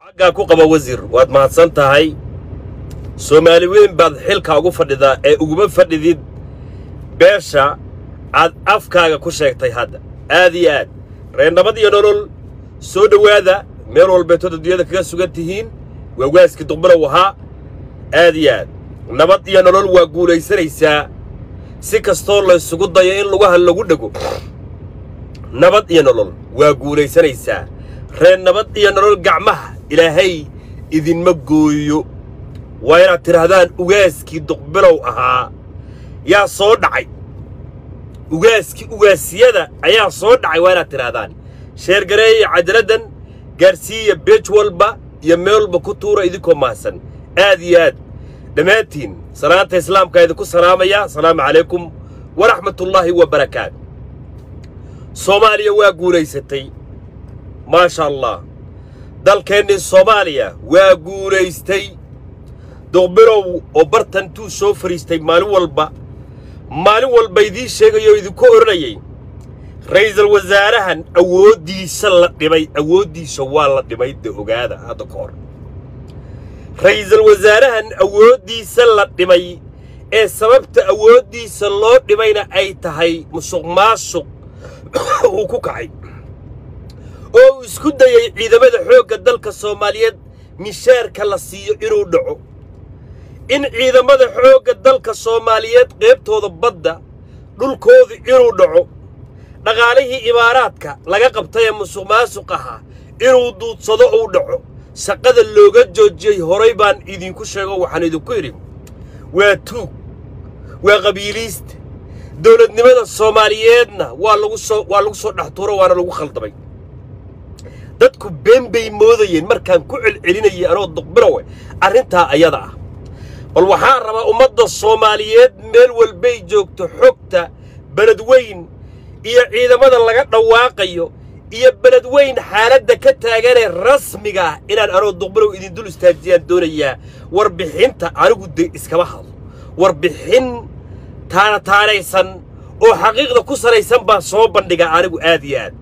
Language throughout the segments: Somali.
xaggaa ku qaba wasiir waad mahadsan tahay soomaali weyn baad xilka ugu fadhidaa ee uguma fadhidid beesha aad afkaaga ku sheegtay hadda aad iyo aad reernabad iyo nolol soo dhowaada meel walbeetood adduunyada kaga sugan tihiin waa waaskii duqbalow ahaa aad iyo aad nabad iyo nolol waa guulaysanaysaa si kastoo laysugu dayo in lugaha lagu dhego nabad iyo nolol waa guulaysanaysaa reer nabad iyo nolol gacmaha ilaahay idinma gooyo waa inaad tidhaahdaan ugaaskii duqbilow ahaa yaa soo dhacay ugaaskii ugaasyada ayaa soo dhacay waa inaad tidhaahdaan sheergareeya cajaladdan gaarsiiya beej walba iyo meel walba ku tuura idinkoo mahadsan aad iyo aad dhammaantiin salaanta islaamkaa idinku salaamaya asalaamu calaykum waraxmatullaahi wa barakaatu soomaaliya waa guulaysatay maasha allah dalkeennii soomaaliya waa guulaystay duqbilow oo bartantuu soo fadhiistay maalin walba maalin walba idiin sheegayoo idinku odhanayay ra'iisul wasaarahan awooddiisa la dhimay awooddiisa waa la dhimay de ogaada hadda ka hor ra'iisul wasaarahan awooddiisa la dhimay ee sababta awooddiisa loo dhimayna ay tahay musuq maasuq uu ku kacay oo uu isku dayay ciidamada xoogga dalka soomaaliyeed mishaarka la siiyo inuu dhaco in ciidamada xoogga dalka soomaaliyeed qaybtooda badda dhulkooda inuu dhaco dhaqaalihii imaaraadka laga qabtay ee musuq maasuq ahaa inuu duudsado uu dhaco shaqada looga joojiyey horay baan idinku sheego waxaan idinku idhi waa tuug waa qabiiliista dowladnimada soomaaliyeedna waa lagu soo waa lagu soo dhex tuuro waana lagu khaldamay dadku been bay moodayeen markaan ku celcelinayay anoo duqbilowe arrintaa ayada ah bal waxaa rabaa ummadda soomaaliyeed meel walbay joogto xogta beledweyn iyo ciidamada laga dhawaaqayo iyo beledweyn xaaladda ka taaganee rasmiga ah inaan anoo duqbilow idin dul istaajiyaan doonayaa warbixinta anigu de iskama hadlo warbixin taana taanaysan oo xaqiiqda ku salaysan baan soo bandhigaa anigu aad iyo aad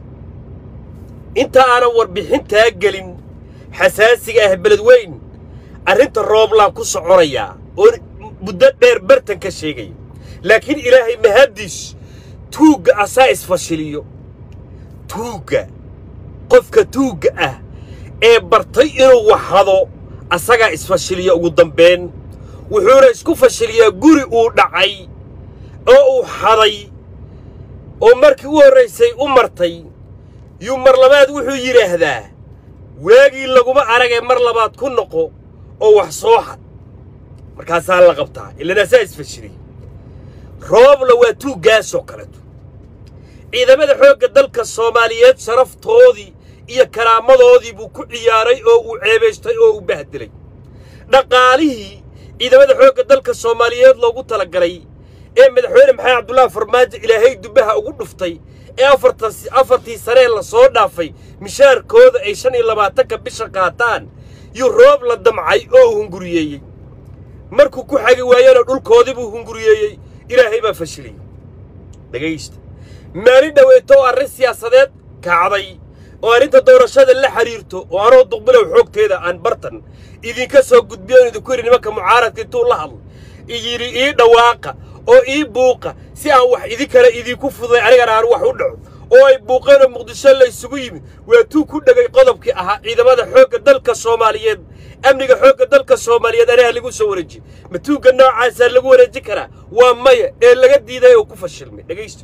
inta aanan warbixintaa gelin xasaasiga ah beledweyn arrinta rooblaan ku soconayaa oo muddo dheer bartan ka sheegaya laakiin ilaahay mahaddiis tuugga asaa isfashiliyo tuugga qofka tuugga ah ee bartay inuu waxhado asagaa isfashiliya ugu dambayn wuxuuna isku fashiliyaa guri uu dhacay oo uu xaday oo markii u horraysay u martay yuu mar labaad wuxuu yidhaahdaa waagii laguma aragee mar labaad ku noqo oo wax soo xad markaasaa la qabtaa ilan asaa isfashiliya roobla waa tuuggaasoo kaleto ciidamada xoogga dalka soomaaliyeed sharaftoodii iyo karaamadoodii buu ku ciyaaray oo uu ceebaystay oo uu bahdilay dhaqaalihii ciidamada xoogga dalka soomaaliyeed loogu talagalay ee madaxweyne maxamed cabdullaahi farmaajo ilaahay dubbaha ugu dhuftay ee afartii sanee la soo dhaafay mishaarkooda ay shan iyo labaatanka bisha qaataan yuu roob la damcay oo uu hunguriyeeyey markuu ku xagi waayana dhulkoodii buu hunguriyeeyey ilaahay baa fashiliyey dhegaysta maalin dhoweeto oo arrin siyaasadeed kacday oo arrinta doorashada la xidhiirto oo anoo duqbilow xoogteeda aan bartan idinka soo gudbiyo idinku yidhi nimanka mucaaradka intuu la hadlo iyidhi ii dhawaaqa oo ii buuqa si aan wax idinkale idinku fuday anigana aan wax u dhaco oo ay buuqeenoo muqdisho la ysugu yimid waa tuu ku dhegay qodobkii ahaa ciidamada xoogga dalka soomaaliyeed amniga xoogga dalka soomaaliyeed anaha lagu soo wareejiye ma tuugga noocaasaa lagu wareejin karaa waa maya ee laga diiday oo ku fashilmay dhegaysto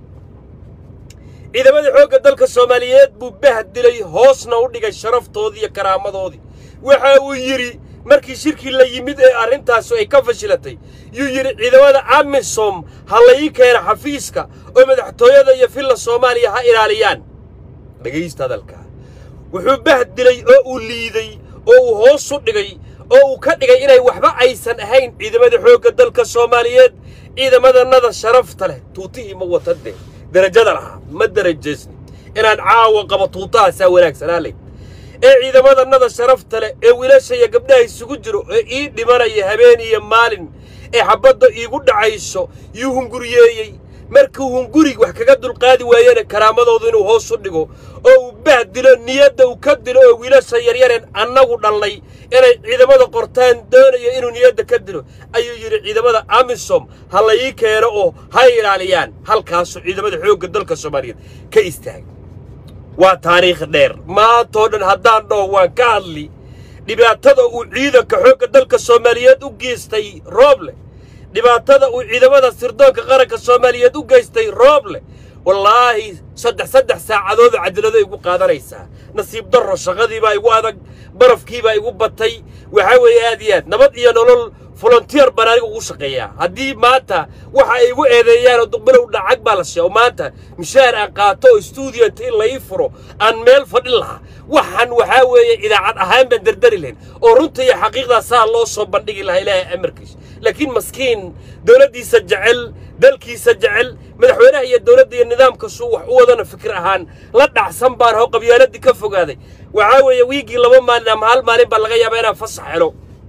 ciidamada xoogga dalka soomaaliyeed buu bahdilay hoosna u dhigay sharaftoodii iyo karaamadoodii waxa uu yidhi markii shirkii la yimid ee arrintaasu ay ka fashilatay yuu yidhi ciidamada amisom ha la ii keena xafiiska oo madaxtooyada iyo filla soomaaliya ha ilaaliyaan dhegaysta hadalkaa wuxuu bahdilay oo uu liiday oo uu hoos u dhigay oo uu ka dhigay inay waxba aysan ahayn ciidamada xoogga dalka soomaaliyeed ciidamadannada sharafta leh tuutihii ma wata dee derajada lahaa ma derajaysni inaan caawa qabo tuutahaasaa wanaagsanaa leh ee ciidamadannada sharafta leh ee wiilasha iyo gabdhaha isugu jiro ee ii dhimanaya habeen iyo maalin ee xabbadda iigu dhacayso yuu hunguriyeeyey markuu hunguri wax kaga dulqaadi waayena karaamadoodu inuu hoos u dhigo oo uu bahdilo niyadda uu ka dilo oo wiilasha yaryareen annagu dhallay inay ciidamada qortaan doonayo inuu niyadda ka dilo ayuu yidhi ciidamada amisom ha la ii keeno oo ha ilaaliyaan halkaasuu ciidamada xoogga dalka soomaaliyeed ka istaagay waa taariikh dheer maantoo dhan haddaan dhaho waan ka hadli dhibaatada uu ciidanka xoogga dalka soomaaliyeed u geystay rooble dhibaatada uu ciidamada sirdoonka qaranka soomaaliyeed u geystay rooble wallaahi saddex saddex saacadood cadilado igu qaadanaysaa nasiib darro shaqadiibaa igu adag barafkiibaa igu batay waxaa weeye aad iyo aad nabad iyo nolol volontier baan aniga ugu shaqeeyaa haddii maanta waxa ay igu eedeeyaan oo duqbilow dhacag baa la sheego maanta mishaar aan qaato oo stuudio inta in la ii furo aan meel fadhin lahaa waxaan waxaa weeye idaacad ahaan baan dardari lahayn oo runta iyo xaqiiqdaa saa loo soo bandhigi lahaa ilaahay amarkiisa laakiin maskiin dowladdiisa jecel dalkiisa jecel madaxweynaha iyo dowladda iyo nidaamkasuu wax u wadana fikir ahaan la dhacsan baan hoo qabyaaladii ka fogaaday waxaa weeye wiiggii laba maalin ama hal maalin baa laga yaabaa inaan fasax helo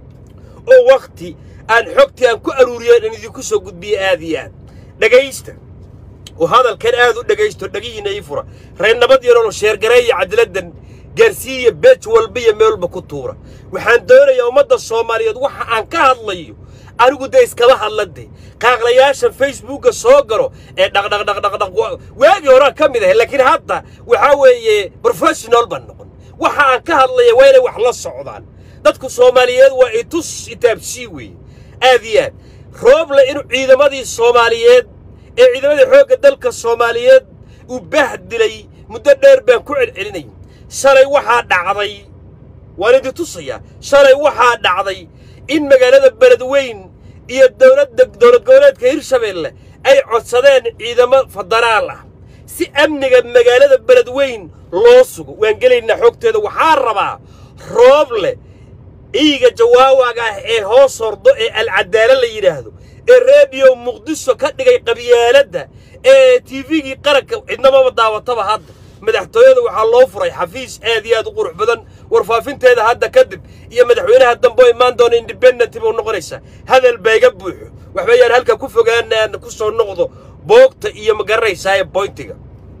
oo wakhti aan xogtii aan ku aruuriyo in idinku soo gudbiyo aad iyo aad dhegaysta oo hadalkan aad u dhegaysto dhegihiinna ii fura reer nabad iyo nolol sheergareeya cadiladan gaarsiiya beej walba iyo meel walba ku tuura waxaan doonayaa ummadda soomaaliyeed waxa aan ka hadlayo anigu dee iskama hadlade qaaqlayaashan facebookga soo galo ee dhaqdhaqdhaqdhaqdhaq waagii horaa ka mid ahay laakiin hadda waxaa weeye professional baan noqon waxa aan ka hadlaya waa inay wax la socdaan dadku soomaaliyeed waa itus itaabsii weeye aad iyo aad rooble inuu ciidamadii soomaaliyeed ee ciidamadii xoogga dalka soomaaliyeed uu bahdilay muddo dheer baan ku celcelinay shalay waxaa dhacday waan idin tusayaa shalay waxaa dhacday in magaalada beledweyn iyo dowladda dowlad goboleedka hirshabeelle ay codsadeen ciidamo federaal ah si amniga magaalada beledweyn loo sugo waan gelaynaa xogteeda waxaa rabaa rooble iiga jawaawaga ah ee hoos hordo ee alcadaalo la yidhaahdo ee rediyo muqdisho ka dhigay qabyaaladda ee tifigii qaranka cidnamaba daawataba hadda madaxtooyada waxaa loo furay xafiis aad iyo aad u qurux badan warfaafinteeda hadda kadib iyo madaxweynaha dambe oo imaan doona independent buu noqonaysaa hadal baa iga buuxo waxba yaan halka ku fogaana aan ku soo noqdo boogta iyo magaranaysaa ee boyntiga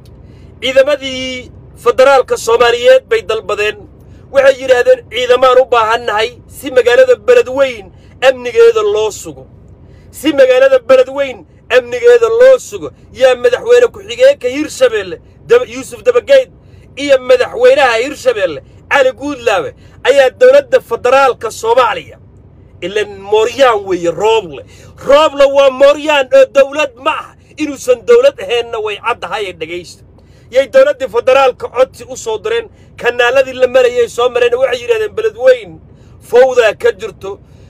ciidamadii federaalka soomaaliyeed bay dalbadeen waxay yidhaahdeen ciidamaan u baahannahay si magaalada beledweyn amnigeeda loo sugo si magaalada beledweyn amnigeeda loo sugo yaa madaxweyne ku-xigeenka hirshabeelle yuusuf dabageyd iyo madaxweynaha hirshabeelle cali guudlaawe ayaa dowladda federaalka soomaaliya ilan mooryaan weeye rooble rooble waa mooryaan oo dowlad ma ah inuusan dowlad ahaynna way caddahaye dhegaysta yay dowladdii federaalka codsi u soo direen kanaaladii la marayay soo mareen waxay yidhahdeen beledweyn fawdaa ka jirto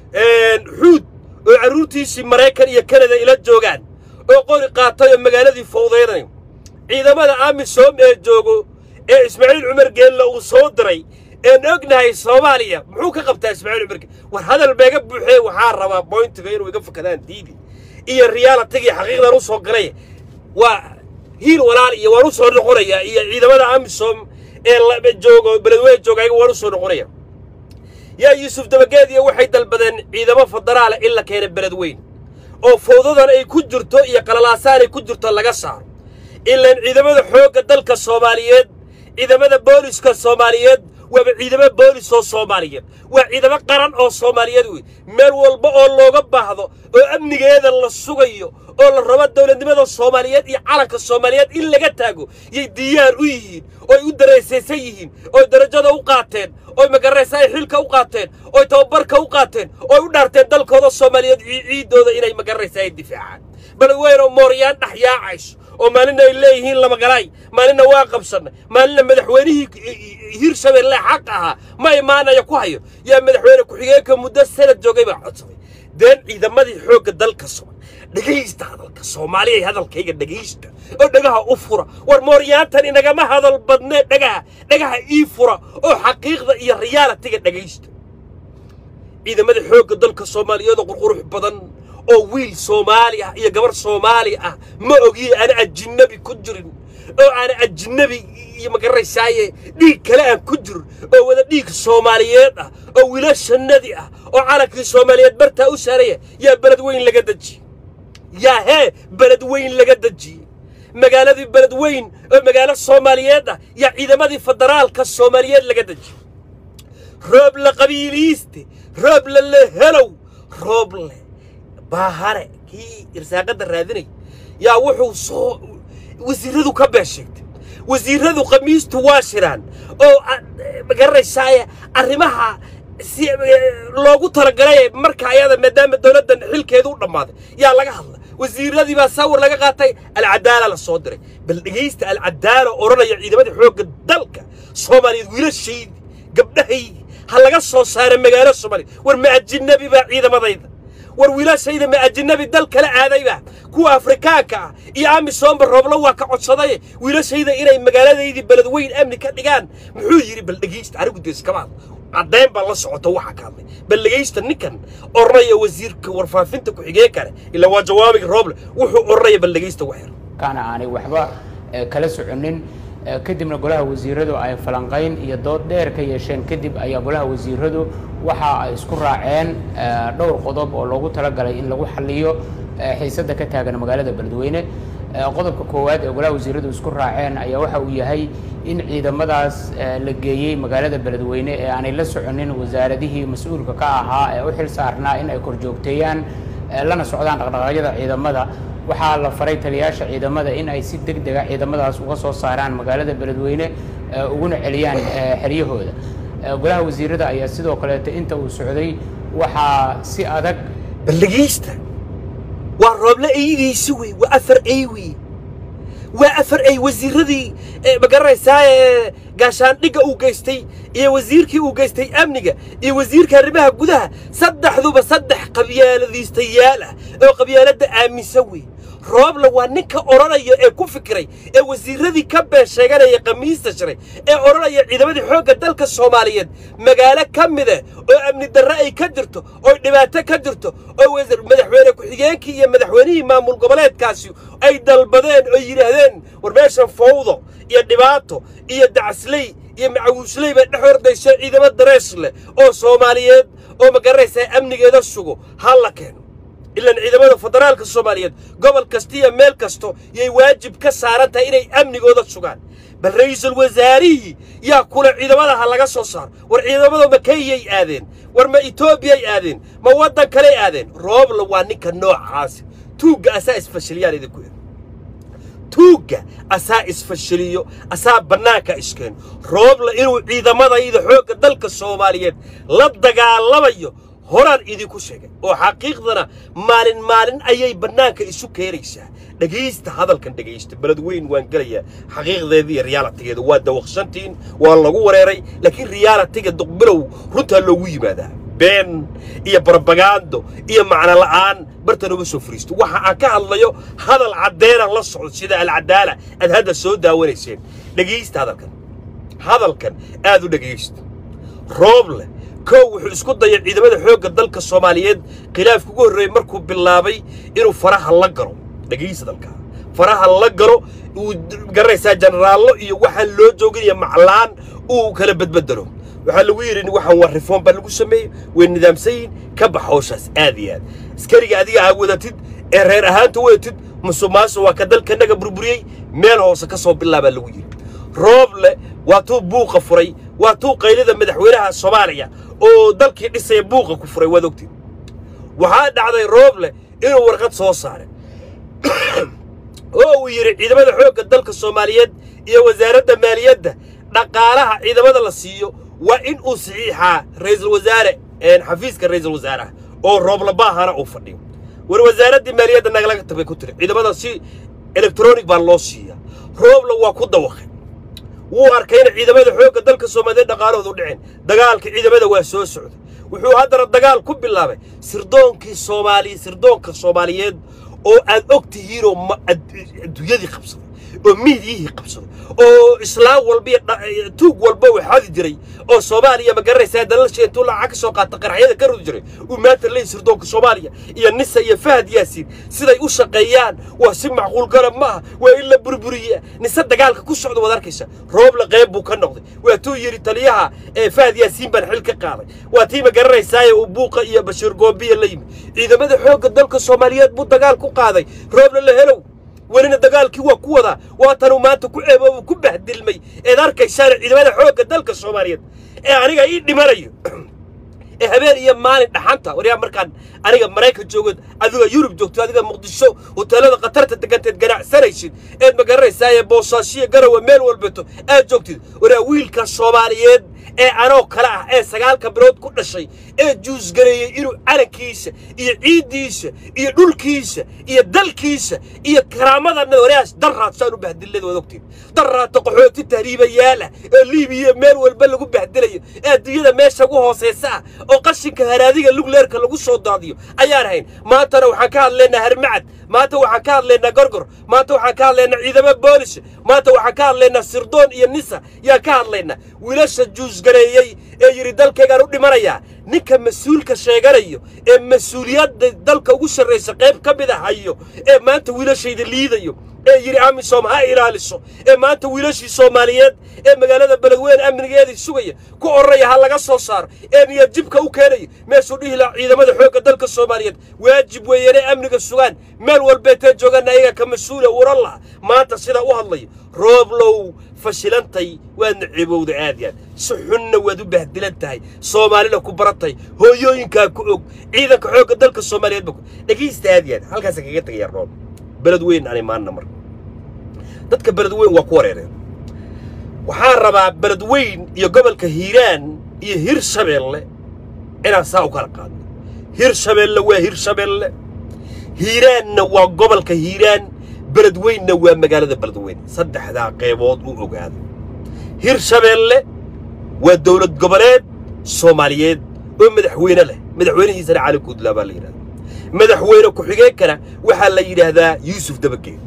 xuud oo carruurtiisii maraykan iyo kanada ila joogaan oo qori qaatay oo magaaladii fawdaynayo ciidamada amisom ee joogo ee ismaaciil cumar geelle uu soo diray een ognahay soomaaliya muxuu ka qabtaa ismaaciil cumar geelle war hadal beega buuxee waxaa rabaa boyntiga inuu iga fakadaan diidi iyo riyaalatiga iyo xaqiiqdan u soo galay waa hiil walaal iyo waan u soo noqonayaa iyo ciidamada amisom ee joogo beledweyne jooga ayaga waan u soo noqonaya yaa yuusuf dabageediya waxay dalbadeen ciidamo federaala in la keena beledweyn oo fawdadan ay ku jirto iyo qalalaasaan ay ku jirto laga saaro ilaan ciidamada xoogga dalka soomaaliyeed ciidamada booliska soomaaliyeed waaba ciidamo boolis oo soomaaliyeed waa ciidamo qaran oo soomaaliyeed wey meel walba oo looga baahdo oo amnigeeda la sugayo oo la rabo dowladnimada soomaaliyeed iyo calanka soomaaliyeed in laga taago yay diyaar u yihiin ooy u daraysaysan yihiin ooy darajada u qaateen ooy magaraysa ay xilka u qaateen ooy tababarka u qaateen ooy u dhaarteen dalkooda soomaaliyeed ciiddooda inay magaraysa ay difaacaan beledweynoo mooryaan dhex yaacayso oo maalina ay leeyihiin lamagalaay maalinna waa qabsannay maalinna madaxweynihii hirshabeelle xaq ahaa ma imaanaya ku hayo yaa madaxweyne ku-xigeenka muddo sanad joogay baa codsaday deen ciidamadii xoogga dalka somal dhegaysta hadalka soomaaliyay hadalkayga dhegaysta oo dhagaha u fura war mooryaantan inagama hadal badnee dhagaha dhagaha ii fura oo xaqiiqda iyo riyaalatiga dhegaysta ciidamada xoogga dalka soomaaliyeed oo qurqurux badan oo wiil soomaali ah iyo gabar soomaali ah ma ogiye aana ajinabi ku jirin oo aana ajinabi iyo magaranaysaaye dhiig kale aan ku jirin oo wada dhiig soomaaliyeed ah oo wiilashannadii ah oo calankii soomaaliyeed bartaa u saaraya yaa beled weyn laga dejiyey yaa hee beled weyn laga dejiyey magaaladii beledweyn oo magaalo soomaaliyeed ah yaa ciidamadii federaalka soomaaliyeed laga dejiyo rooble qabiiliiste rooble lehelow rooble baahare kii irsaaqadda raadinay yaa wuxuu soo wasiiradu ka been sheegtay wasiiradu khamiistu waa shiraan oo magaranaysaay arrimaha si loogu talagalay marka ayada maadaama dowladdan xilkeedu u dhammaaday yaa laga hadla wasiiradii baa sawir laga qaatay alcadaala la soo diray bal dhegaysta alcadaala odhanaya ciidamadii xoogga dalka soomaaliyeed wiilashaydi gabdhahaydi ha laga soo saara magaalo soomaaliya war ma ajinabi baa ciidamadayda war wiilashayda ma ajinabi dal kala aadayba kuwa afrikaanka ah iyo amisoomba rooblo waa ka codsaday wiilashayda inay magaaladaydii beledweyn amni ka dhigaan muxuu yidhi bal dhegaysta anigu dee iskama hadla caddayn baa la socota waxa ka hadlay bal dhegaysta ninkan odhanaya wasiirka warfaafinta ku-xigeen kale ilaa waa jawaabiga rooble wuxuu odhanaya bal dhegaysta waxyar kaana aanay waxba kala soconin kadibna golaha wasiiradu ay falanqayn iyo dood dheer ka yeesheen kadib ayaa golaha wasiiradu waxa ay isku raaceen dhowr qodob oo loogu talagalay in lagu xaliyo xiisadda ka taagan magaalada beledweyne qodobka koowaad ee golaha wasiiradu isku raaceen ayaa waxa uu yahay in ciidamadaas la geeyey magaalada beledweyne ee aanay la soconin wasaaradihii mas-uulka ka ahaa ee u xil saarnaa in ay korjoogteeyaan lana socdaan dhaqdhaqaaqyada ciidamada waxaa la faray taliyaasha ciidamada in ay si deg dega ciidamadaas uga soo saaraan magaalada beledweyne uguna celiyaan xeryahooda golaha wasiirada ayaa sidoo kaleeto inta uu socday waxaa si adag bal dhegaysta waa rooble eydiisi wey waa afar ey wey waa afar ey wasiiradii magaranaysaa ee gaashaandhigga uu geystay iyo wasiirkii uu geystay amniga iyo wasiirka arrimaha gudaha saddexduba saddex qabyaaladiistayaal ah oo qabyaaladda aaminsan wey rooble waa ninka odhanaya ee ku fikiray ee wasiiradii ka been sheeganaya khamiista shiray ee odhanaya ciidamadii xoogga dalka soomaaliyeed magaalo ka mida oo amni darre ay ka jirto oo dhibaato ka jirto oo madaxweyne ku-xigeenkii iyo madaxweynihii maamul goboleedkaasi ay dalbadeen oo yidhaahdeen war meeshan fawdo iyo dhibaato iyo dacasley iyo macawiisley bay dhex ordayso ciidamo darees leh oo soomaaliyeed oo magaranaysaa amnigeeda sugo ha la keeno ilaan ciidamada federaalka soomaaliyeed gobol kasta iyo meel kasto yay waajib ka saaran tahay inay amnigooda sugaan bal ra'iisul wasaarihii yaa kule ciidamadaha laga soo saaro war ciidamada ma kenyay aadeen war ma etoobiyay aadeen ma waddan kaley aadeen roobla waa ninka noocaasi tuugga asaa isfashiliyaan idinku eg tuugga asaa isfashiliyo asaa bannaanka iskeeno roobla inuu ciidamadayda xoogga dalka soomaaliyeed la dagaalamayo horaan idinku sheegay oo xaqiiqdana maalin maalin ayay bannaanka isu keenaysaa dhegaysta hadalkan dhegaysta beled weyn waan gelayaa xaqiiqdeeda iyo riyaalatigeeda waa dawaqshantiin waa lagu wareeray laakiin riyaalatiga duqbilow runtaa loogu yimaadaa been iyo barabagaando iyo macno la'aan bartan uma soo fariisto waxa aan ka hadlayo hadal caddeena la socdo sida alcadaala aad hadda soo daawanayseen dhegaysta hadalkan hadalkan aad u dhegaysta rooble kow wuxuu isku dayay ciidamada xoogga dalka soomaaliyeed khilaafka ugu horreeyey markuu bilaabay inuu faraha la galo dhegaysa dalkaa faraha la galo uu garanaysaa jenaraallo iyo waxaan loo jooginayo maclaan uu kala bedbedelo waxaa lagu yidhi waxaan waa reform baa lagu sameeyey way nidaamsan yihin ka bax hawshaas aad iyo aad askariga adiga aa wadatid ee reer ahaanta wadatid musuqmaasuq waa ka dalkanaga burburiyey meel hoose ka soo bilaabaa lagu yidhi rooble waa tuu buuqa furay waa tuu qaylida madaxweynaha soomaaliya oo dalkii dhisaya buuqa ku furay waad ogtid waxaa dhacday rooble inuu warqad soo saaray oo uu yidhi ciidamada xoogga dalka soomaaliyeed iyo wasaaradda maaliyadda dhaqaalaha ciidamada la siiyo waa in uu saxiixaa ra'iisul wasaare xafiiska ra'iisul wasaaraha oo rooblabahana uu fadhiyo war wasaaraddii maaliyadda nagalaga tabay ku tiri ciidamada si elektronic baa loo siiyaa rooble waa ku dawaqay wuu arkayna ciidamada xoogga dalka soomaaliyeed dhaqaalahoodu dhicin dagaalka ciidamada waa soo socday wuxuu haddana dagaal ku bilaabay sirdoonkii soomaaliya sirdoonka soomaaliyeed oo aad og tihiinoo adduunyadii qabsaday oo miidyihii qabsaday oo islaam walba iyo tuug walba uu xadi jiray oo soomaaliya ma garanaysaa dalalsha intuu lacag ka soo qaata qaraxyada ka rudi jiray uu maanta leeyahy sirdoonka soomaaliya iyo nisa iyo fahad yaasiin siday u shaqeeyaan waa si macquul garab ma aha waa in la burburiya nise dagaalka ku socda waad arkaysa rooble qayb buu ka noqday waa tuu yidhi taliyaha ee fahad yaasiin baan xil ka qaaday waa tii ma garanaysaaye uu buuqa iyo bashiir goobiya la yimid ciidamada xoogga dalka soomaaliyeed buu dagaal ku qaaday rooble la helow welina dagaalkii waa ku wadaa waatanuu maanta ku ceeboobu ku bahdilmay eed arkaysaana ciidamada xoogga dalka soomaaliyeed ee aniga ii dhimanayo ee habeen iyo maalin dhaxanta waryaa markaan aniga maraykan joogood adiga yurub joogto adiga muqdisho hoteelada khatarta deganteed ganacsanaysid eed ma garanaysaa ee boosaashiya garawa meel walbeeto aad joogtid waryaa wiilka soomaaliyeed ee anoo kale ah ee sagaalka bilood ku dhashay ee juusgareeyey inuu calankiisa iyo ciiddiisa iyo dhulkiisa iyo dalkiisa iyo karaamadanna waryaas darraadsaan u bahdillada waad ogtiin darraata qaxooti tahriibayaal ah ee liibiya meel walba lagu bahdilayo ee adduunyada meesha ugu hoosaysa ah oo qashinka haraadiga lugleerka lagu soo daadiyo ayaan hayn maantana waxaan ka hadlaynaa harmacad maanta waxaan ka hadlaynaa gorgor maanta waxaan ka hadlaynaa ciidamo boolis maanta waxaan ka hadlaynaa sirdoon iyo nisa yaan ka hadlaynaa wiilasha juusgareeyey ee yidhi dalkaygaan u dhimanayaa ninka mas-uulka sheeganayo ee mas-uuliyadda dalka ugu sarraysa qayb ka mid a hayo ee maanta wiilashayda liidayo ee yidhi amisom ha ilaaliso ee maanta wiilashii soomaaliyeed ee magaalada beledweyne amnigeedii sugaya ku orraya ha laga soo saaro ee niyad jibka u keenayo meeshuu dhihi lahaa ciidamada xoogga dalka soomaaliyeed waajib weeyaan ee amniga sugaan meel walbeetee joogaana ayaga ka mas-uula uran laha maanta sidaa u hadlayo rooblow fashilantay waadna cibowda aad yaad si xunna waad u bahdilan tahay soomaalina ku baratay hooyooyinkaa ku og ciidanka xoogga dalka soomaaliyeed ba dhegaysta aad yaad halkaasa kaga tegaya roob beled weyn aan imaanna marka dadka beled weyn waa ku wareereen waxaan rabaa beled weyn iyo gobolka hiiraan iyo hir shabeelle inaan saa u kala qaadno hir shabeelle waa hir shabeelle hiiraanna waa gobolka hiiraan beled weynna waa magaalada beled weyn saddexdaa qaybood u ogaada hir shabeelle waa dowlad goboleed soomaaliyeed oo madaxweyne leh madaxweynihiisana cali guudlaa baa la yidhahda madaxweyne ku-xigeenkana waxaa la yidhaahdaa yuusuf dabageen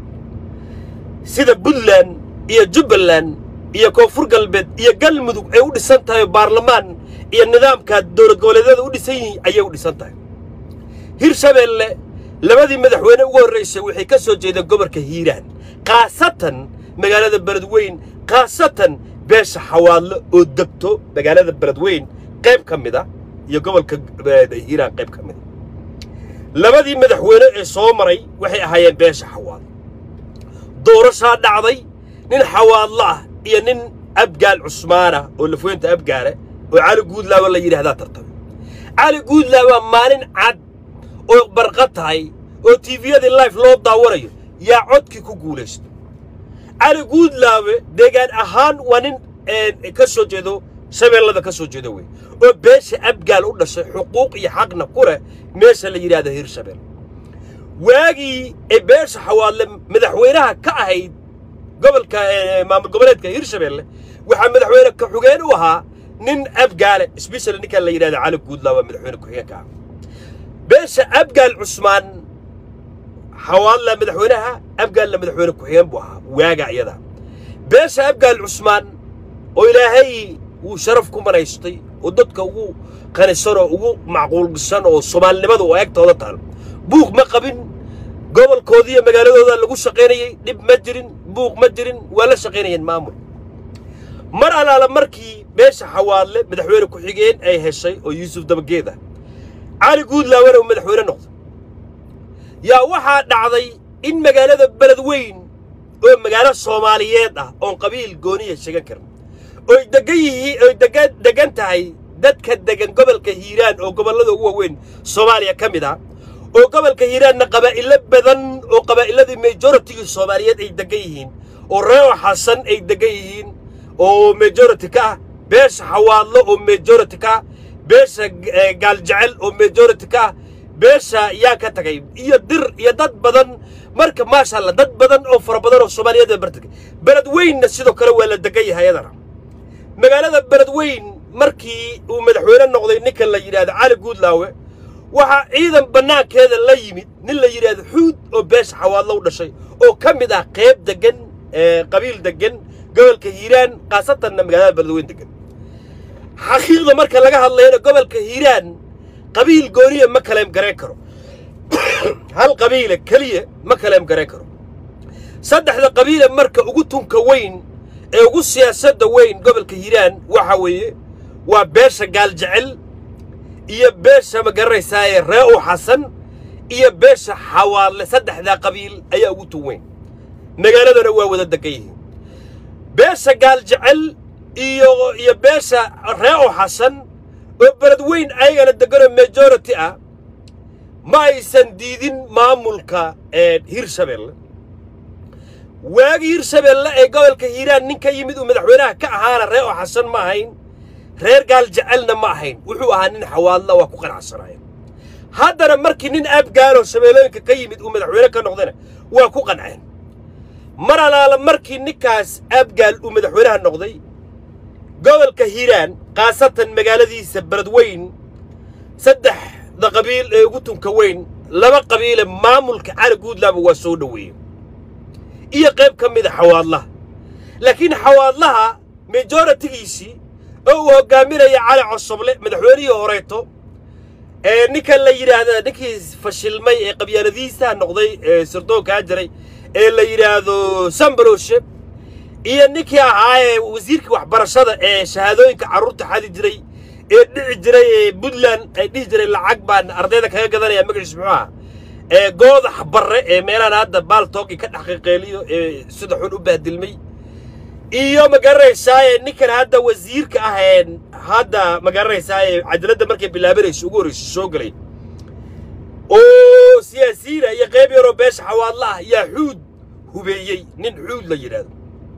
sida puntland iyo jubbaland iyo koonfur galbeed iyo galmudug ay u dhisan tahay baarlamaan iyo nidaamka dowlad goboleedyada u dhisan yihiin ayay u dhisan tahay hir shabeelle labadii madaxweyne ugu horraysay waxay ka soo jeedeen gobolka hiiraan khaasatan magaalada beledweyn khaasatan beesha xawaadlo oo degto magaalada beledweyn qayb ka mid a iyo gobolka hiiraan qayb ka mid a labadii madaxweyne ee soo maray waxay ahaayeen beesha xawaadlo doorashaa dhacday nin xawaadlo ah iyo nin abgaal cusmaana oo lafweynta abgaale oo cali guudlaawa la yidhaahdaa tartamay cali guudlaawa maalin cad oo barqa tahay oo tiifiyadii life loo daawanayo yaa codkii ku guulaysto cali guudlaawe deegaan ahaan waa nin ka soo jeedo shabeellada ka soo jeedo wey oo beesha abgaal u dhashay xuquuq iyo xaqna ku leh meesha la yidhahda hir shabeelle waagii ay beesha xawaadle madaxweynaha ka ahayd gobolka maamul goboleedka hir shabeelle waxaa madaxweyne ka-xugeen u ahaa nin abgaale sbeshal ninkan la yidhahda cali guudlaawa madaxweyne ku-xigeenka ah beesha abgaal cusmaan xawaadla madaxweynaha abgaalna madaxweyne ku-xigeen buu ahaa waaga iyada beesha abgaal cusmaan oo ilaahay wuu sharaf ku manaystay oo dadka ugu qanisan oo ugu macquulsan oo soomaalinimada oo eegtooda taal buuq ma qabin gobolkoodii iyo magaaladooda lagu shaqaynayey dhib ma jirin buuq ma jirin waa la shaqaynayeen maamul mar allaala markii beesha xawaadle madaxweyne ku-xigeen ay heshay oo yuusuf dabageed ah cali guudlaawana uu madaxweyne noqdo yaa waxaa dhacday in magaalada beledweyn oo magaalo soomaaliyeed ah oon qabiil gooniya sheegan karin oy degan yihiin oy degan degan tahay dadka degan gobolka hiiraan oo gobollada ugu waaweyn soomaaliya ka mid ah oo gobolka hiiraanna qabaa'ilo badan oo qabaa'illadii majoritygii soomaaliyeed ay degan yihiin oo reewo xasan ay degan yihiin oo majority ka ah beesha xawaadlo oo majority ka ah beesha gaaljecel oo majority ka ah beesha yaa ka tagay iyo dir iyo dad badan marka maasha allah dad badan oo fara badan oo soomaaliyeed baa bartagay beledweynna sidoo kale waa la degan yahay ayadana magaalada beledweyn markii uu madaxweyne noqday ninkan la yidhaahdo cali guudlaawe waxaa ciidan bannaankeeda la yimid nin la yidhaahdo xuud oo beesha xawaadlo u dhashay oo ka mid ah qayb degan qabiil degan gobolka hiiraan khaasatanna magaalada beledweyn degan xaqiiqda marka laga hadlayana gobolka hiiraan qabiil gooniya ma kaleem garayn karo hal qabiila keliya ma kaleem garayn karo saddexda qabiila marka ugu tunka weyn ee ugu siyaasadda weyn gobolka hiiraan waxa weeye waa beesha gaaljecel iyo beesha ma garanaysaaye ree u xasan iyo beesha xawaadle saddexdaa qabiil ayaa ugu tun weyn magaaladana waa wada degan yihiin beesha gaaljecel iyo iyo beesha ree o xasan oo beled weyn ayagana deganoo majority ah ma aysan diidin maamulka hirshabeelle waagii hirshabeelle ee gobolka hiiraan nin ka yimid uu madaxweynaha ka ahaana ree o xasan ma ahayn reer gaaljecelna ma ahayn wuxuu ahaa nin xawaadla waa ku qanacsanaya haddana markii nin aabgaanoo shabeellooyinka ka yimid uu madaxweyne ka noqdana waa ku qanceen mar alaala markii ninkaas aabgaal uu madaxweynaha noqday gobolka hiiraan khaasatan magaaladiisa beledweyn saddexda qabiil ee ugu tunka weyn laba qabiile maamulka cali guudlaaba waa soo dhoweeyey iyo qayb ka mida xawaadlaha laakiin xawaadlaha majoritigiisii oo uu hoggaaminaya cali cosoble madaxweynihii horeeto ee ninkan la yidhaahda ninkii fashilmay ee qabyaaladiisaha noqday ee sirdoonkaa jiray ee la yidhaahdo sambaroshe iyo ninkii ahaa ee wasiirkii waxbarashada ee shahaadooyinka carruurta xadi jiray ee dhici jiray ee puntland ay dhihi jiray lacag baan ardayda kaga gadanaya magaciis muxuu aha ee goodax barre ee meelahan hadda baaltoogi ka dhexqiqeeliyo ee sida xun u bahdilmay iyo ma garanaysaaye ninkan hadda wasiirka ah ee hadda ma garanaysaaye cadaaladda markay bilaabanayso ugu horrayso soo gelay oo siyaasiyiina iyo qayb yaroo beesha xawaadla ah yaa xuud hubeeyey nin xuud la yidhaahdo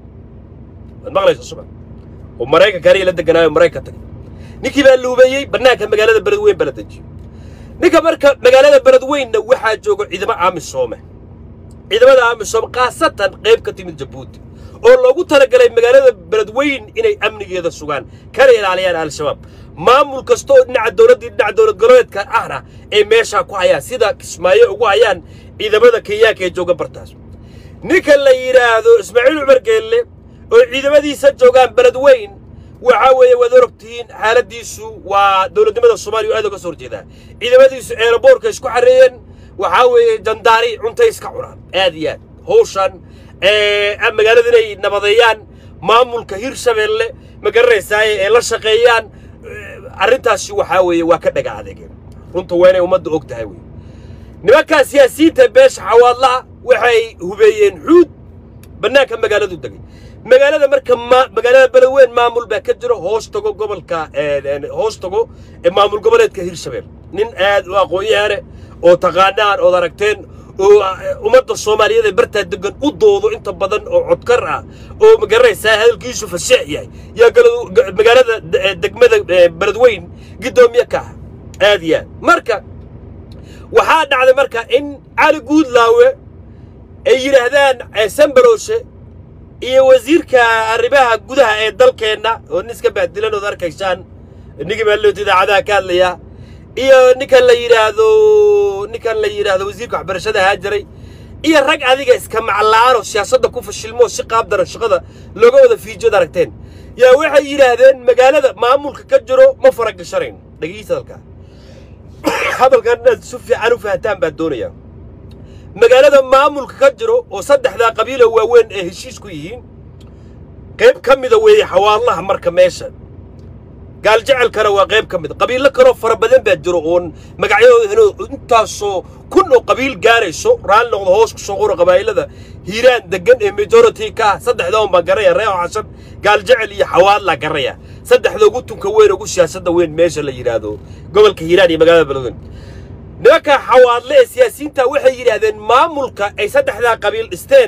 waad maqlaysa suba oo maraykanka aniga la deganaayo maraykan tagay ninkii baa la hubeeyey bannaanka magaalada beledweyn baa la dejiyo ninka marka magaalada beledweynna waxaa jooga ciidamo aamisoome ciidamada aamisoome khaasatan qayb ka timid jabuuti oo loogu talagalay magaalada beledweyn inay amnigeeda sugaan kana ilaaliyaan al-shabaab maamul kasta oo dhinaca dowladdii dhinaca dowlad goboleedka ahna ay meeshaa ku hayaan sida kismaayo ugu hayaan ciidamada kenyaanka ee jooga bartaas ninka la yidhaahdo ismaaciil cumar geelle oo ciidamadiisa joogaan beledweyn waxaa weeye waad orogtihiin xaaladdiisu waa dowladnimada soomaaliya aad oga soo horjeedaa ciidamadiisu eeraboorka isku xarreeyeen waxaa weeye jandaari cuntay iska cunaan aad iyo aad hawshan magaalada inay nabadeeyaan maamulka hirshabeelle ma garanaysaaye ee la shaqeeyaan arrintaasi waxaa weeye waa ka dhaga adeegeen runta waa inay ummadda og tahay wey nimankaa siyaasiyiinta beesha xawaadlaha waxay hubeeyeen xuud bannaanka magaaladu degay magaalada marka magaalada beledweyn maamul baa ka jiro hoos tago gobolka hoos tago maamul goboleedka hirshabelle nin aad u aqoon-yahane oo taqaanaan ood aragteen oo ummadda soomaaliyeed ee bartaa degan u doodo inta badan oo codkar ah oo ma garanaysaa hadalkiisu faseex yahay yaa magaalada degmada beledweyn giddoomiye ka ah aad iyo aad marka waxaa dhacday marka in cali guudlaawe ay yidhaahdaan sambaroshe iyo wasiirka arrimaha gudaha ee dalkeenna oo nin iska baadilan ood arkaysaan ninkii baa loota idaacadaha ka hadlaya iyo ninkan la yidhaahdo ninkan la yidhaahdo wasiirka waxbarashada ahaa jiray iyo rag adiga iska maclaan oo siyaasadda ku fashilmo si qaab daran shaqada looga wada fiijiyood aragteen yaa waxay yidhaahdeen magaalada maamulka ka jiro ma faragashanayn dhagihiisa hadalkaa hadalkan inaad si fiican u fahantaan baan doonayaa magaalada maamulka ka jiro oo saddexdaa qabiila waaweyn ee heshiis ku yihiin qayb ka mida weeye xawaadlaha marka meesha gaaljecelkana waa qayb ka mida qabiillo kaloo fara badan baa jiro oon magacyadooda intaasoo kun oo qabiil gaarayso raalli noqdo hoos ku soo qoro qabaa'ilada hiiraan degan ee majority ka ah saddexda un baan garaya reeho xasan gaaljecel iyo xawaadlaa garaya saddexda ugu tunka weyn ugu siyaasadda weyn meesha la yidhaahdo gobolka hiiraan iyo magaalada beledweyn nimanka xawaadle ee siyaasiyiinta waxay yidhaahdeen maamulka ay saddexdaa qabiil dhisteen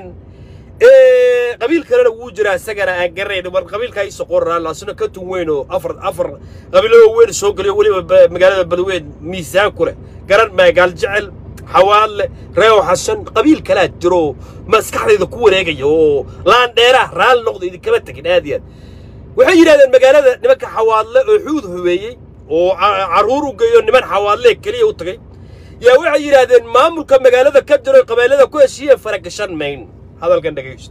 qabiil kalena wuu jiraa isagana aan garanayn war qabiilkaa iisoo qoraan asna ka tun weyn oo afar afar qabiilada weyn soo geliyo weliba magaalada beledweyn miisaan ku leh garan maa gaaljecel xawaadle reew xasan qabiil kalaa jiro maskaxdayda ku wareegaya oo laandheeraah raalli noqdo idinkama tegin aad iyo aad waxay yidhahdeen magaalada nimanka xawaadle oo xuud hubeeyey oo carruur u geeyo niman xawaadle keliya u tagay yaa waxay yidhaahdeen maamulka magaalada ka jiro qabailada ku heshiiyeen faragashan mayn hadalkan dhegaysto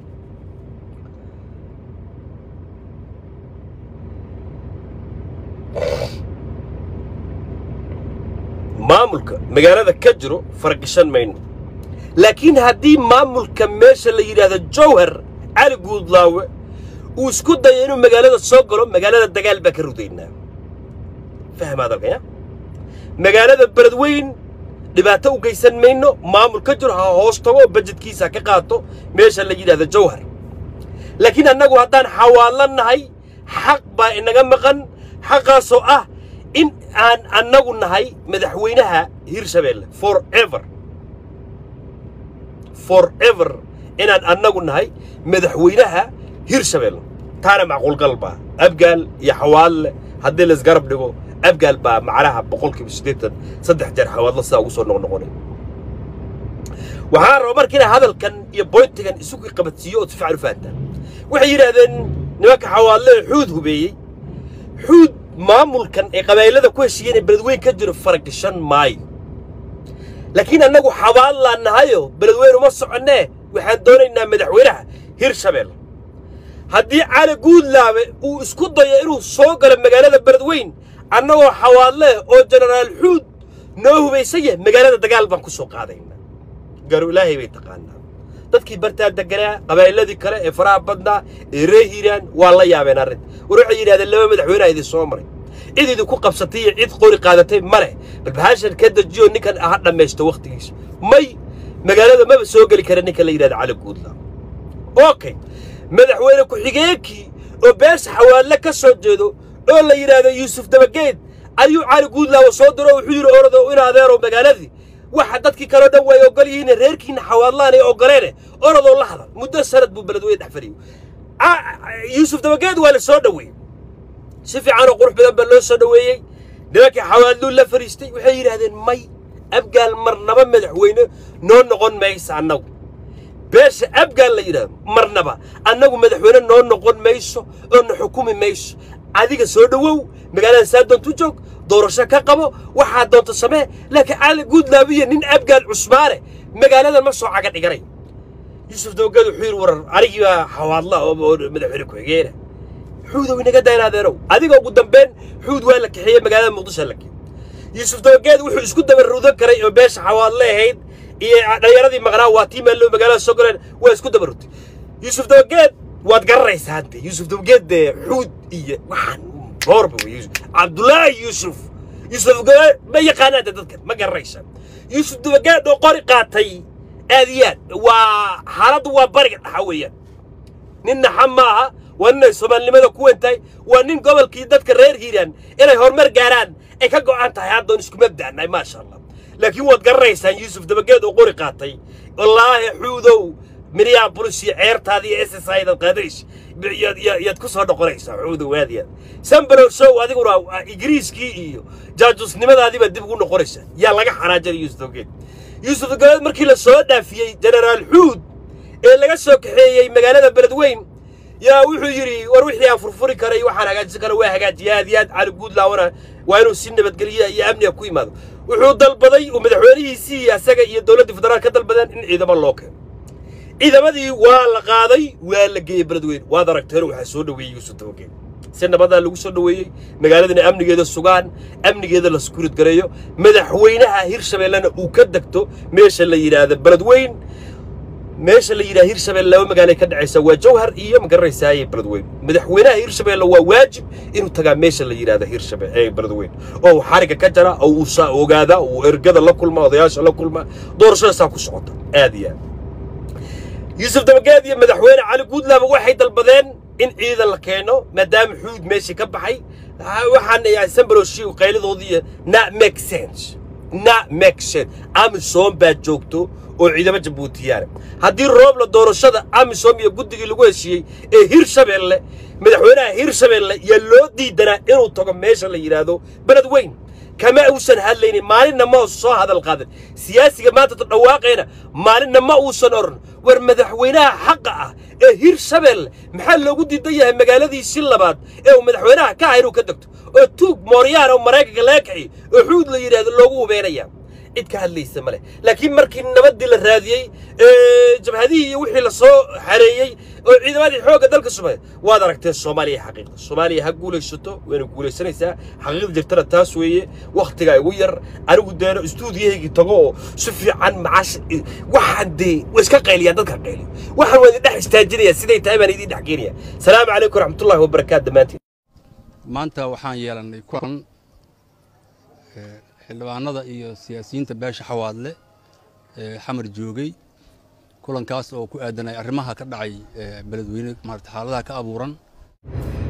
maamulka magaalada ka jiro faragashan mayno laakiin haddii maamulka meesha la yidhaahdo jawhar cali guudlaawe uu isku dayo inuu magaalada soo galo magaalada dagaal baa ka rudaynaa fahma hadalkan ya magaalada beledweyn dhibaato u geysan mayno maamul ka jiro ha hoos tago bajedkiisa ka qaato meesha la yidhahdo jawhar laakiin annagu haddaan xawaadla nahay xaq baa inaga maqan xaqaasoo ah in aan annagu nahay madaxweynaha hirshabeelle forever forever inaan annagu nahay madaxweynaha hirshabeelle taana macquulgal baa abgaal iyo xawaadle haddii laisgarab dhigo abgaal baa macnaha boqolkiiba siddeetan saddex jeer xawaadlo sidaa ugu soo noqnoqonay waxaan raba marka inaa hadalkan iyo boyntigan isugu qabadsiiyo ood si fiican u fahantaan waxay yidhaahdeen nimanka xawaadle ee xuud hubeeyey xuud maamulkan ee qabaa'ilada ku heshiiyeen ee beledweyn ka jiro faragashan maayo laakiin annagu xabaadlaan nahayo beledweyn uma soconnee waxaan doonaynaa madaxweynaha hirshabeelle haddii cali guudlaabe uu isku dayo inuu soo galo magaalada beledweyn annagoo xawaadle oo jenaraal xuud noo hubaysan yahay magaalada dagaal baan ku soo qaadaynaa garu ilaahay bay taqaanaa dadkii bartaa deganaa qabaa'iladii kale ee faraha badnaa ee ree hiiraan waa la yaabeen arrin war waxay yidhahdeen laba madaxweyneha idin soo maray cid idinku qabsatay iyo cid qori qaadatay ma leh bal bahashan ka dejiyo ninkan ha dhammaysto wakhtigiisa may magaalada maba soo geli kara ninka la yidhahda cali guudlaabe okay madaxweyne ku-xigeenkii oo beesha xawaadle ka soo jeedo oo la yidhaahdo yuusuf dabageed ayuu cali guudlaawo soo diro oo wuxuu yidhi orado in adeero magaaladii waxa dadkii kaleo dhan way ogol yihiin reerkiina xawaadlaan ay ogoleene oradoo la hadal muddo sanad buu beledweyne dhex fadhiyey yuusuf dabageed waa la soo dhoweeyey si fiican oo qurux badan baa loo soo dhoweeyey nimankii xawaadluu la fadhiistay waxay yidhaahdeen may abgaal marnaba madaxweyne noo noqon maysa annagu beesha abgaal la yidhahdo marnaba annagu madaxweyne noo noqon mayso oo na xukumi mayso adiga soo dhowow magaalada saa doontu joog doorasho ka qabo waxaa doonto samee laakiin cali guudlaabiyo nin abgaal cusmaane magaaladan ma soo caga dhiganay yuusuf dabageed wuxuu yidhi warar anigii baa xawaadla oo madaxweyne ku-xigeena xuudow inaga daynaadeenow adiga ugu dambeyn xuud waa la kaxeeyey magaalada muqdisho la geeyey yuusuf dabageed wuxuu isku dabaruudan karay oo beesha xawaadle ahayd iyo dhallinyaradii maqnaa waa tii maallow magaalada soo galeen waa isku dabarutay yuusuf dabageed waad garanaysaa hante yuusuf dabageed dee xuud iyo waxaan boorba wey yuusuf cabdullaahi yuusuf yuusuf dabageed ma yaqaanaante dadkan ma garanaysaa yuusuf dabageed oo qori qaatay aad iyo aad waa xaaladdu waa bariga dhaxa weeyaan nin naxa maaha waa nin ay soomaalinimada ku wentahay waa nin gobolkii dadka reer hiiraan inay horumar gaaraan ay ka go'an tahay haddoon isku mabda'nahay maasha allah laakiin waad garanaysaan yuusuf dabageed oo qori qaatay wallaahi xuudow minneabolis iyo ceertaada iyo s s aydaad qaadaysa yaad ku soo noqonaysaa xuudow waadiyaad sambalow show adiguna ingiriiskii iyo jaajusnimadaadiibaad dib ugu noqonaysaa yaa laga xanaajinay yuusuf dabageed yuusuf dabageed markii la soo dhaafiyey jenaraal xuud ee laga soo kaxeeyey magaalada beledweyn yaa wuxuu yidhi war wixii aan furfuri karay waxaan hagaajisan kara waa hagaajiya aad iyo aad cali guudlaawana waa inuu si nabadgelya iyo amniga ku yimaado wuxuu dalbaday uu madaxweynihiisii asaga iyo dowladdii federaal ka dalbadeen in ciidamo loo keeno ciidamadii waa la qaaday waa la geeyey beledweyne waad aragteen waxaa soo dhoweeyey yuusuf dabageed si nabadaa lagu soo dhoweeyey magaaladana amnigeeda sugaan amnigeeda la skurid gareeyo madaxweynaha hirshabeellena uu ka degto meesha la yidhaahdo beledweyn meesha la yidhaha hirshabelle laba magaalay ka dhacaysa waa jawhar iyo magaranaysaayee beledweyn madaxweynaha hirshabelle waa waajib inuu tagaa meesha la yidhahda hirshabe ee beledweyn oo uu xariga ka jara oo uu saa ogaada uu ergada la kulma odayaasha la kulma doorashada saa ku socota aad iyo aad yuusuf dabageed iyo madaxweyne cali guudlaaba waxay dalbadeen in ciidan la keeno maadaama xuud meeshii ka baxay waxaan sambaloshi qaylidoodii na make sense na make sense amisom baa joogto oo ciidamo jabuutiyaana haddii roobla doorashada amisom iyo guddigii lagu heshiiyey ee hirshabeelle madaxweynaha hirshabeelle yaa loo diidanaa inuu tago meesha la yidhaahdo beled weyn kama uusan hadlaynin maalinna ma uusan soo hadal qaadan siyaasiga maanta dhawaaqayna maalinna ma uusan odhan war madaxweynaha xaqa ah ee hirshabeelle maxaa loogu diidan yahay magaaladiisii labaad ee uu madaxweynaha ka ah inuu ka degto oo tuug mooryaan oo maraykanka laga kaxiy oo xuud la yidhaahdo loogu hubeynaya cid ka hadlaysa ma leh laakiin markii nabaddii la raadiyey jabhadihii iyo wixii la soo xareeyey oo ciidamadii xoogga dalka sumaya waad aragteen soomaaliya xaqiiqda soomaaliya ha guulaysato wayna guulaysanaysaa xaqiiqda jirtana taas weeye wakhtigaa igu yar anigu deeno istuudiyahaygii tago oo si fiican macaash waxaan dee way iska qayliyaan dadka qayliyo waxaan waa idin dhex istaajinaya siday tahay baan idin dhex geenaya salaamu calaykum waraxmatullahi wabarakaatu dhammaantiin maanta waxaan yeelannay kulan xildhibaanada iyo siyaasiyiinta beesha xawaadle ee xamar joogay kulankaas oo ku aadanay arrimaha ka dhacay beledweyne maarata xaaladaha ka abuuran